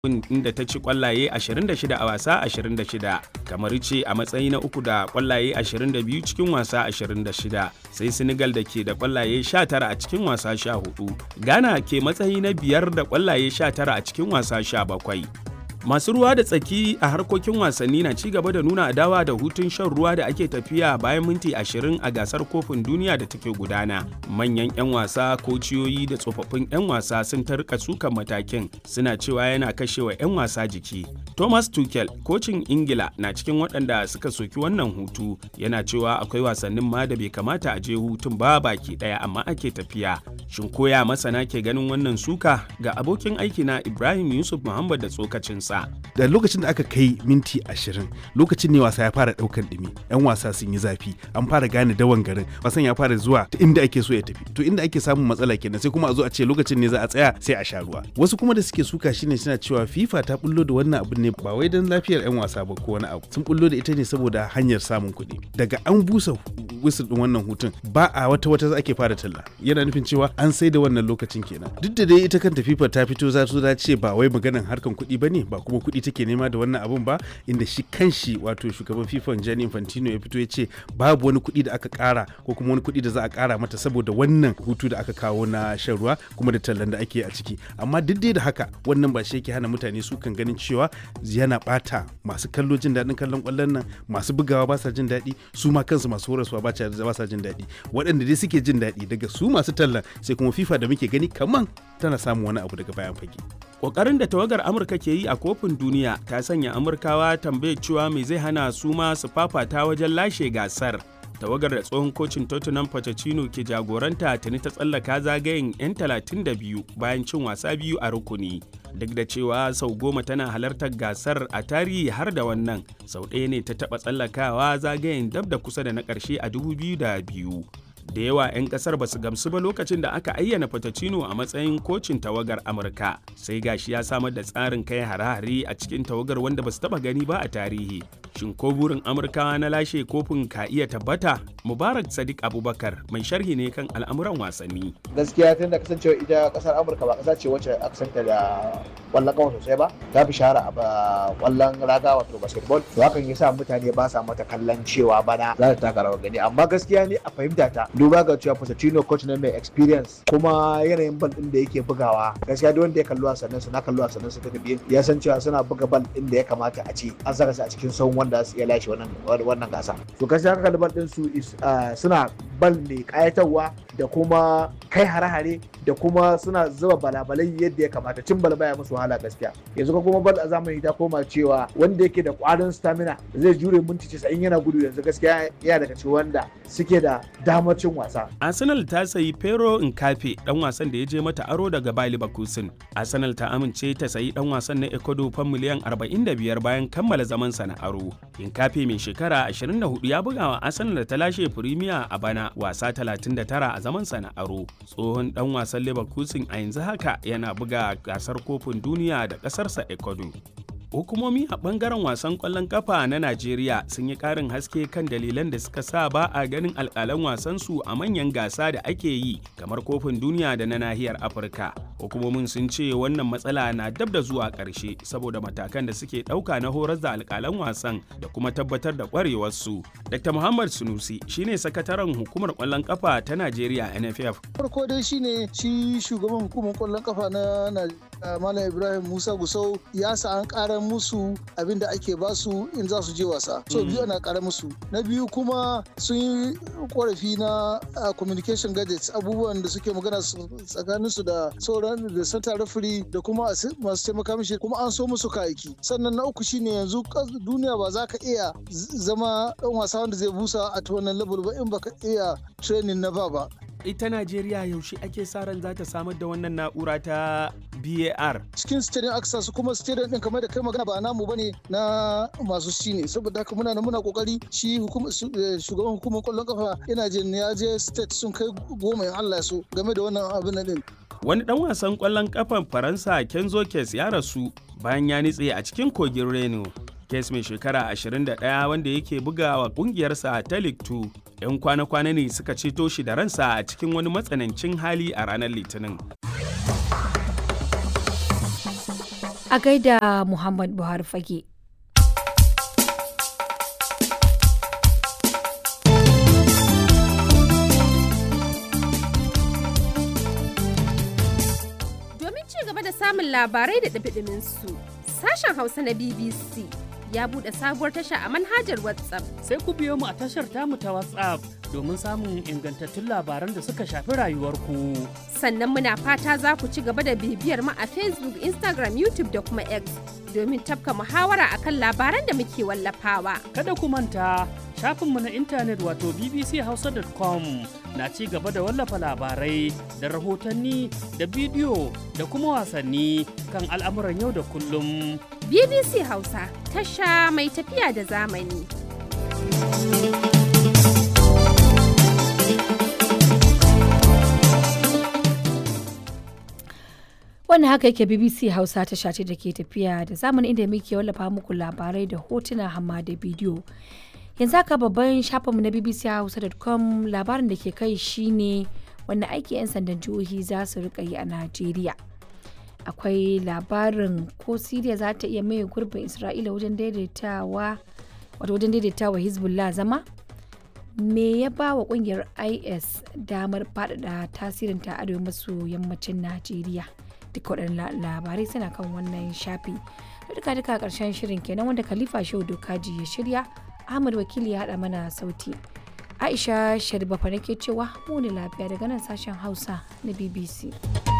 inda ta ci kwallaye 26 a wasa 26 kamar ce a matsayi na uku da kwallaye 22 cikin wasa 26 sai senegal da ke da kwallaye 19 a cikin wasa 14 ghana ke matsayi na biyar da kwallaye 19 a cikin wasa 17 masu ruwa da tsaki a harkokin wasanni na ci gaba da nuna adawa da hutun shan ruwa da ake tafiya bayan minti 20 a gasar kofin duniya da take gudana manyan 'yan wasa kociyoyi da tsofaffin 'yan wasa sun tarka sukan matakin suna cewa yana kashewa 'yan wasa jiki thomas tuchel kocin ingila na cikin waɗanda suka soki wannan hutu yana cewa akwai wasannin ma da bai kamata a je hutun ba baki ɗaya amma ake tafiya shin koya masana ke ganin wannan suka ga abokin aiki na ibrahim yusuf muhammad da tsokacinsa da lokacin da aka kai minti ashirin lokacin ne wasa ya fara daukan dumi yan wasa sun yi zafi an fara gane dawan garin wasan ya fara zuwa ta inda ake so ya tafi to inda ake samun matsala kenan sai kuma a zo a ce lokacin ne za a tsaya sai a sha ruwa wasu kuma da suke suka shine suna cewa fifa ta bullo da wannan abin ne ba wai don lafiyar yan wasa ba ko wani abu sun bullo da ita ne saboda hanyar samun kuɗi daga an busa wisil din wannan hutun ba a wata wata za ake fara talla yana nufin cewa an sai da wannan lokacin kenan duk da dai ita kanta fifa ta fito za su ce ba wai maganan harkan kuɗi ba ne ba kuma kuɗi take nema da wannan abun ba inda shi kanshi wato shugaban FIFA Gianni Infantino ya fito ya ce babu wani kuɗi da aka ƙara ko kuma wani kuɗi da za a ƙara mata saboda wannan hutu da aka kawo na shan ruwa kuma da tallan da ake a ciki amma duk dai da haka wannan ba shi yake hana mutane su kan ganin cewa yana ɓata masu kallo jin daɗin kallon ƙwallon nan masu bugawa ba sa jin daɗi su ma kansu masu horaswa ba sa jin daɗi waɗanda dai suke jin daɗi daga su masu tallan sai kuma FIFA da muke gani kaman tana samun wani abu daga bayan fage. Ƙoƙarin da tawagar Amurka ke yi a kofin duniya ta sanya Amurkawa tambayar cewa me zai hana su ma su fafata wajen lashe gasar. Tawagar da tsohon kocin Tottenham Pochettino ke jagoranta tuni ta tsallaka zagayen 'yan 32 bayan cin wasa biyu a rukuni. Duk da cewa sau goma tana halartar gasar a tarihi har da wannan, sau ɗaya ne ta taɓa tsallakawa zagayen dab da kusa da na ƙarshe a 2002. da yawa 'yan kasar ba su gamsu ba lokacin da aka ayyana Pochettino a matsayin kocin tawagar Amurka sai gashi ya samar da tsarin kai hare-hare a cikin tawagar wanda ba su taba gani ba a tarihi shin ko burin Amurkawa na lashe kofin ka iya tabbata Mubarak Sadiq Abubakar mai sharhi ne kan al'amuran wasanni gaskiya tun da kasancewa ita kasar Amurka ba kasa ce wacce aka santa da kwallon kawo sosai ba ta fi shahara a kwallon raga wato basketball to hakan yasa mutane ba sa mata kallon cewa bana za ta taka rawar gani amma gaskiya ne a fahimta ta duba ga cewa Pochettino coach ne mai experience kuma yanayin bal din da yake bugawa gaskiya duk wanda ya kalli wasannin su na kalli wasannin su duka biyu ya san cewa suna buga bal din da ya kamata a ce an saka su a cikin sahun wanda su iya lashe wannan wannan gasa to gaskiya ka kalli bal din su suna bal mai kayatarwa da kuma kai hare-hare da kuma suna zuba balabalai yadda ya kamata cin bal baya musu wahala gaskiya yanzu kuma bal a zamani ta koma cewa wanda yake da kwarin stamina zai jure minti 90 yana gudu yanzu gaskiya yana daga cikin wanda suke da damar cin wasa. Arsenal ta sayi Pero Nkafe dan wasan da ya je mata aro daga Bayer Leverkusen. Arsenal ta amince ta sayi dan wasan na Ecuador fan miliyan 45 bayan kammala zaman sa na aro. Nkafe mai shekara 24 ya buga wa Arsenal da ta lashe Premier a bana wasa 39 a zaman sa na aro. Tsohon dan wasan Leverkusen a yanzu haka yana buga gasar kofin duniya da kasarsa Ecuador. hukumomi a bangaren wasan kwallon kafa na najeriya sun yi karin haske kan dalilan da suka sa ba a ganin alkalan wasansu a manyan gasa da ake yi kamar kofin duniya da na nahiyar afirka hukumomin sun ce wannan matsala na dab da zuwa ƙarshe saboda matakan da suke ɗauka na horar da alkalan wasan da kuma tabbatar da ƙwarewarsu dr muhammad sunusi shine sakataren hukumar kwallon kafa ta najeriya nff farko dai shine shi shugaban hukumar kwallon kafa na malam ibrahim musa gusau ya sa an ƙara musu abin da ake basu in za su je wasa so biyu ana kara musu na biyu kuma sun yi korafi na communication gadgets abubuwan da suke magana tsakanin su da sauran da center referee da kuma masu taimaka mishi kuma an so musu kayaki sannan na uku shine yanzu duniya ba za ka iya zama dan wasa wanda zai busa a wannan level ba in baka iya training na ba ba ita Najeriya yaushe ake sa ran za ta samar da wannan na'ura ta BAR. Cikin stadium aka su kuma stadium din kamar da kai magana ba namu bane na masu shi ne saboda haka muna muna kokari shi shugaban hukumar kwallon kafa ina jin ya je state sun kai goma in Allah so game da wannan abin din. Wani dan wasan kwallon kafan Faransa Kenzo Kes ya rasu bayan ya nitse a cikin kogin Reno. Kes mai shekara 21 wanda yake bugawa kungiyarsa ta League 2 'yan kwana-kwana ne suka ceto shi da ransa a cikin wani matsanancin hali a ranar litinin A gaida Muhammad Buhari fage. Domin ci gaba da samun labarai da ɗumi su sashen Hausa na BBC ya buɗe sabuwar tasha a manhajar WhatsApp. Sai ku biyo mu a tashar tamu ta WhatsApp domin samun ingantattun labaran da suka shafi rayuwarku. Sannan muna fata za ku ci gaba da bibiyar mu a Facebook, Instagram, YouTube da kuma X domin tafka muhawara akan labaran da muke wallafawa. Kada ku manta shafinmu na intanet wato bbchausa.com na ci gaba da wallafa labarai da rahotanni da bidiyo da kuma wasanni kan al'amuran yau da kullum. BBC Hausa tasha mai tafiya da zamani. wannan haka yake bbc hausa ta shace da ke tafiya da zamani inda muke wallafa muku labarai da hotuna hamma da bidiyo yanzu haka babban shafinmu na bbc hausa.com labarin da ke kai shine wanda aiki 'yan sandan jihohi za su rika yi a najeriya akwai labarin ko siriya za ta iya maye gurbin isra'ila wajen daidaitawa wato wajen daidaitawa hezbollah zama me ya ba wa kungiyar is damar faɗaɗa tasirinta arewa maso yammacin najeriya duka waɗannan labarai suna kan wannan shafi da duka duka ƙarshen shirin kenan wanda khalifa shehu dokaji ya shirya ahmad wakili ya haɗa mana sauti aisha sharifa nake cewa mu ne lafiya daga nan sashen hausa na bbc